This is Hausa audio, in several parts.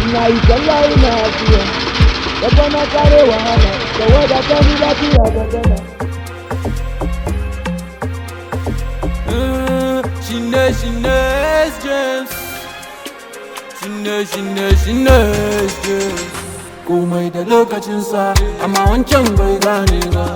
ina yi sallah ina afiya Yaba na kare wahala da wadata ni lafiya ga gana Shine shine James Shine shine shine James Komai da lokacinsa amma wancan bai gane ba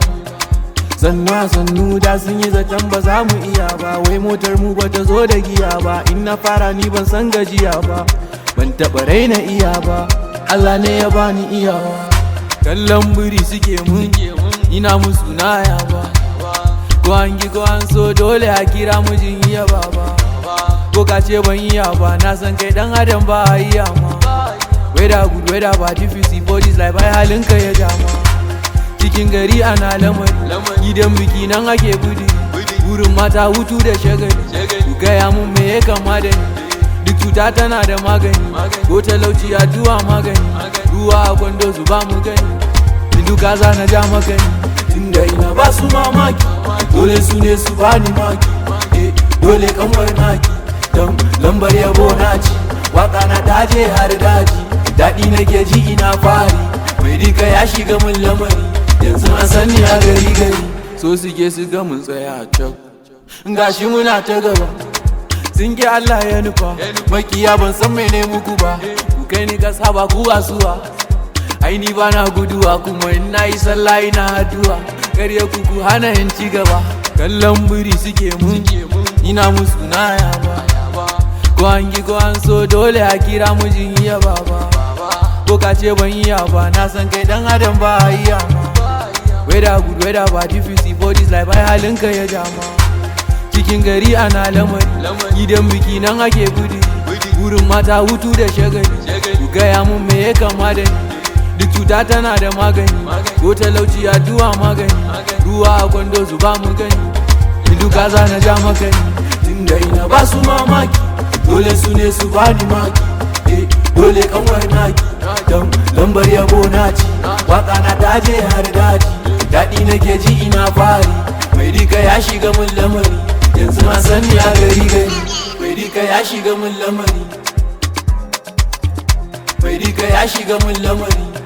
Sannu sannu da sun yi zaton ba za mu iya ba Wai motar mu ba ta zo da giya ba In na fara ni ban san gajiya ba Ban taɓa raina iya ba Allah ne ya bani iyawa Kallon biri suke mun Ina musu naya ba Ko an gi ko an so dole a kira mijin iya baba Ko ka ce ban iya ba na san kai dan adam ba a iya ma Whether good whether bad if you see bodies like bai halinka ya jama Cikin gari ana lamari Gidan biki nan ake budi Wurin mata hutu da shagali Ku gaya mun me ya kama da ni Duk cuta tana da magani Ko talauci addu'a magani Ruwa a kwando su ba mu gani Ilu kaza na ja magani Tunda ina ba su mamaki Dole su ne su bani maki eh, Dole kanwar naki Don lambar yabo na ci Waka na daje har daji Daɗi nake ji ina fari Mai dika ya shiga mun lamari Yanzu an sani a gari gari So suke su ga mun tsaya a can Gashi muna ta gaba sun ki Allah ya nufa makiya ban san mene muku ba ku kai ni kasa ba ku asuwa ai ni bana guduwa kuma in na yi sallah ina addu'a karya ku ku hana in ci gaba kallon biri suke mun ina musu naya ba ko an gi ko an so dole a kira mijin iya baba ko ka ce ban iya ba na san kai dan adam ba a iya ma whether good whether bad if you see bodies like bai halinka ya jama cikin gari ana lamari gidan biki nan ake budi wurin mata hutu da shagali ku gaya mun me ya kama da ni duk cuta tana da magani ko talauci addu'a magani ruwa a kwando su ba mu gani ilu kaza na ja makani tunda ina ba su mamaki dole su ne su bani maki eh, dole kanwar naki don lambar yabo na ci waka na daje har daji daɗi nake ji ina fari mai rika ya shiga mun lamari yanzu na sani a gari gari mai rika ya shiga mun lamari mai rika ya shiga mun lamari